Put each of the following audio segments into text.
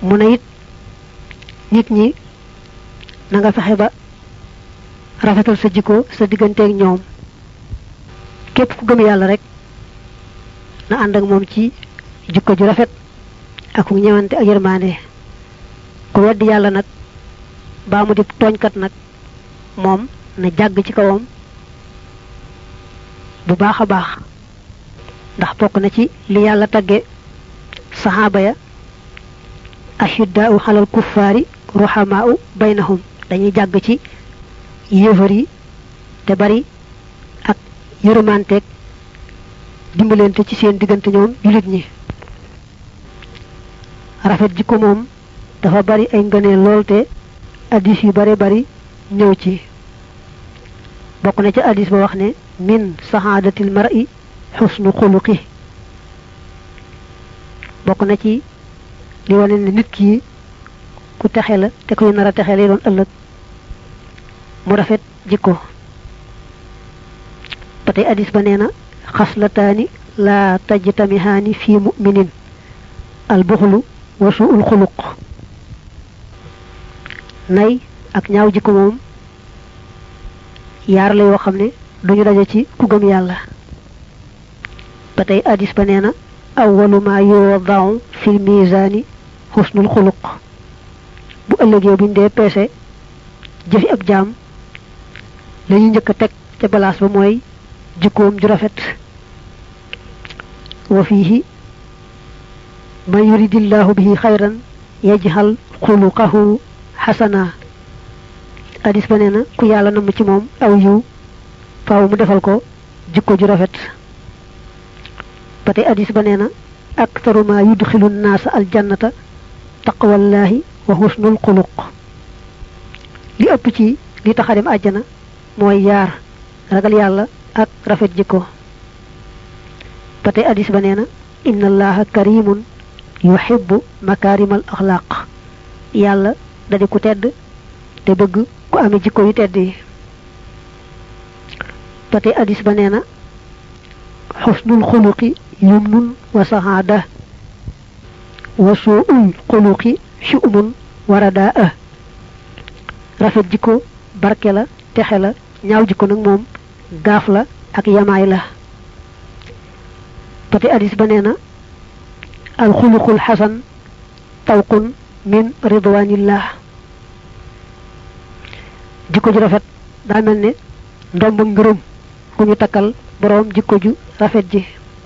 mu ne it nit ñi na nga fexe ba rafetal sa jikko sa digganteeg ñoom képp ku gëm yàlla rek na ànd ak moom ci jikko ju rafet ak ku ñëwante ak yërmaande ku weddi yàlla nag baa mu di tooñkat nag moom na jàgg ci kawam bu baax a baax ndax bokk na ci li yàlla tagge saxaaba ya ashiddaau xalal kuffaari ruhamaau baynahum dañuy jàgg ci yéefar yi te bari ak yërëmanteeg dimbalante ci seen diggante ñoom jullit ñi rafet jikko moom dafa bari ay ngëneel lool te addis yu bare bari ñëw ci bokk na ci addis ba wax ne min saxaadatil mar'i xusnu xuluqi bokk na ci li wane ne nit ki ku texe la te kuy nar a texe lay doon ëllëg mu rafet jikko ba tey addis ba nee na xaslataani laa tajtamihaani fi muminin albuxlu wa suul xuluq nay ak ñaaw jikko moom yaar la yoo xam ne duñu daje ci ku gëm yàlla ba tey addis ba nee na awwalu ma yuwadau fil misaani xusnul xuluq bu ëllëgee buñ dee peese jëfi ab jaam lañu njëkk a teg ca balaas ba mooy jikkoom ju rafet wa fiihi man yuridillahu bihi xayran yajxal xuluqahu xasana hadis ba nee na ku yàlla namm ci moom aw yiw faaw mu defal ko jikko ju rafet ba tey hadis ba nee na aktaru ma yudxilu nnaasa aljannata taqwallahi wa husnul xuluq li ëpp ci li tax a dem àjjana mooy yaar ragal yàlla ak rafet jikko ba tey hadis ba nee na inna allaha karimun yuhibbu makaarimal axlaaq yàlla da di ku tedd te bëgg ku amee jikko yu tedd yi ba tey hadis ba nee na xusnul xuluqi yumnun wa saxaada wa suul xuluqi shu'mun wa radaa rafet jikko barke la texe la ñaaw jikko nag moom gaaf la ak yamaay la ba tey hadis ba nee na alxuluqul xasan tawqun min ridwanillah jikko ju rafet daa mel ne ndomb ngërëm ku ñu takkal boroom jikko ju rafet ji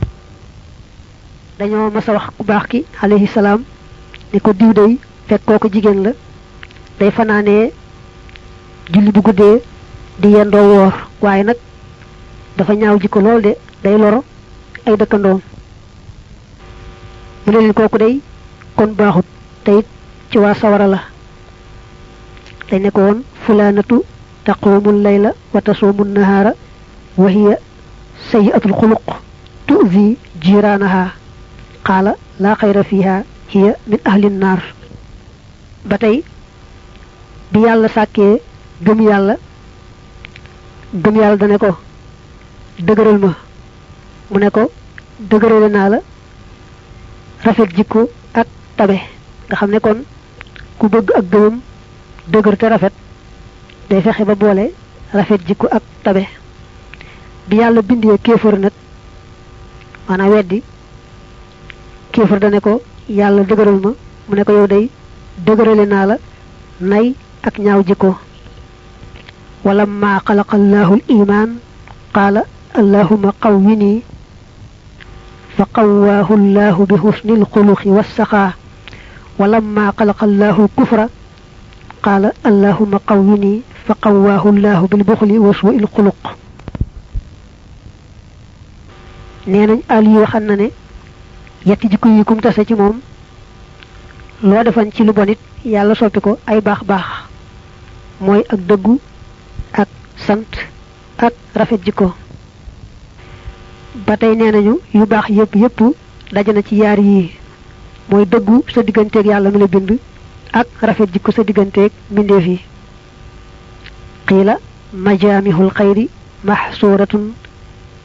dañoo mas a wax ku baax ki alayhi salaam ne ko diw day fekk kooku jigéen la day fanaanee julli bu guddee di yendoo woor waaye nag dafa ñaaw jikko lool de day loro ay dëkkandoom mu ne leen kooku day kon baaxut te it ci waa sawara la dañ ne ko woon fulaanatu taqumu layla wa tasuumu nahaara wa hiya sayiatul xuluq tuzi jiraanaha qaala laa xayra fiha hiya min ahli naar ba tey bi yàlla sàkkee gëm yàlla gëm yàlla dane ko dëgëral ma mu ne ko dëgërale naa la rafet jikko ak tabe nga xam ne kon ku bëgg ak gëmam dëgër te rafet day fexe ba boole rafet jikko ak tabe bi yàlla bindee kéefër nag maanaam weddi kéefër dane ko yàlla dëgëral ma mu ne ko yow day dëgërale naa la nay ak ñaaw jikko wala ma xalaqa allahu al iman qaala allahuma qawwini fa qawwaahu allahu bi husnil xuluqi wassaxaa walamma xalaqa allahu alkufra qaala allahuma qawwini fa qawwaahu allahu bilbuxli wa suu'il xuluq nee nañ Aliou waxan na ne yetti jikko yi kum tase ci moom loo defan ci lu bonit yàlla soppi ko ay baax baax mooy ak dëggu ak sant ak rafet jikko ba tey nee nañu yu baax yépp yépp daje na ci yaar yii mooy dëggu sa digganteeg yàlla mi la bind ak rafet jikko sa digganteeg mbindeef yi qiila majaamihul xayri maxsuuratun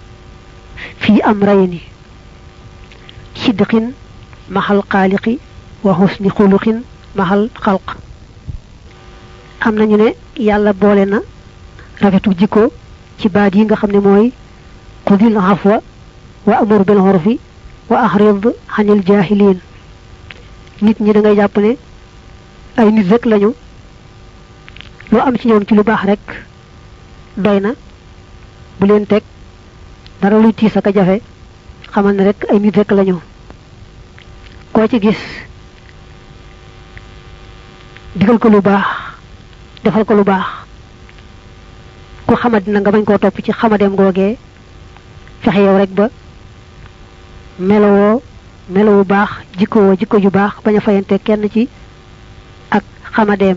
fi amrayni sidqin maxal xaaliqi wa husni xuluqin mahal xalq am nañu ne yàlla boole na rafetu jikko ci baat yi nga xam ne mooy xudil afwa wa amur bil urfi wa ahrid xanil jaahiliin nit ñi da ngay jàpp ne ay nit rek lañu loo am ci ñoom ci lu baax rek doy na bu leen teg dara luy tiis ak a jafe xamal ne rek ay nit rek lañu koo ci gis digal ko lu baax defal ko lu baax ku xamadi na nga bañ koo topp ci xamadeem googee fexe yow rek ba melowoo melowu baax jikkowoo jikko ju baax bañ a fayante kenn ci ak xamadeem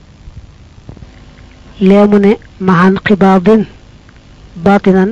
leemu ne maxaan xibaadin baatinan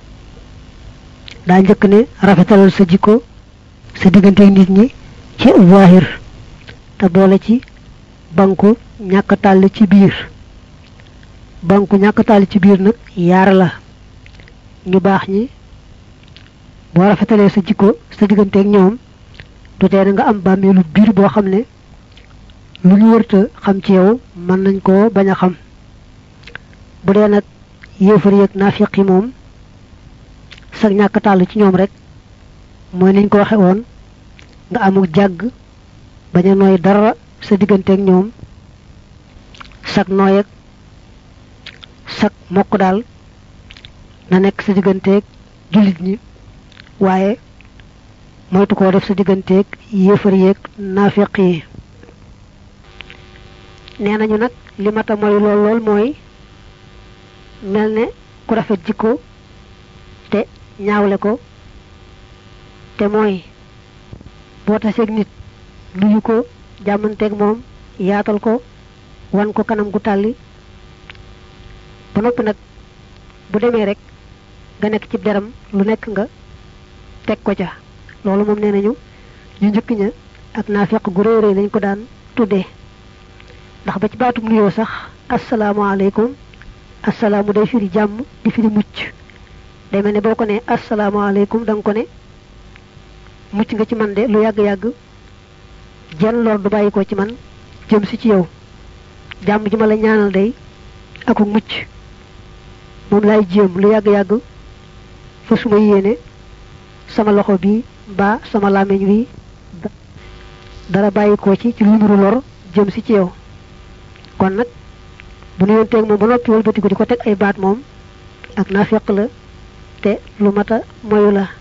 daa njëkk ne rafetalal sa jikko sa diggante nit ñi ci zahir te boole ci banku ñàkk tàll ci biir banku ñàkk tàll ci biir nag yaar la ñu baax ñi boo rafetalee sa jikko sa digganteeg ñoom du tee nga am bàmmeelu biir boo xam ne lu ñu wërta xam ci yow mën nañ koo bañ a xam bu dee nag yéefar yeeg naafiq yi moom sag ñàkk tàll ci ñoom rek mooy niñ ko waxe woon nga amul jàgg bañ a nooy dara sa digganteeg ñoom sag nooy ak sag mokk daal na nekk sa digganteeg jullit ñi waaye moytu koo def sa digganteeg yéefar yeeg naafiq yi nee nañu nag li mata mooy lool lool mooy mel ne ku rafet jikko te ñaawle ko te mooy boo taseeg nit nuyu ko jàmmanteeg moom yaatal ko wan ko kanam gu tàlli ba noppi nag bu demee rek nga nekk ci deram lu nekk nga teg ko ca loolu moom nee nañu ñu njëkk ña ak naafeq gu rëy rëy lañ ko daan tuddee ndax ba ci baatum nuyoo sax asalaamaaleykum asalaamu day firi jàmm di firi mucc day mel ne boo ko ne asalaamaaleykum da nga ko ne mucc nga ci man de lu yàgg-yàgg jenn lor du bàyyi ko ci man jëm si ci yow jàmm ji ma la ñaanal day aku mucc moom laay jéem lu yàgg-yàgg fa suma yéene sama loxo bi mbaa sama làmmiñ wi dara bàyyi ko ci ci lu nuru lor jëm si ci yow kon nag bu nuyoon teeg moom ba noppi wëlbati ko di ko teg ay baat moom ak naafeq la te lu mata moyu la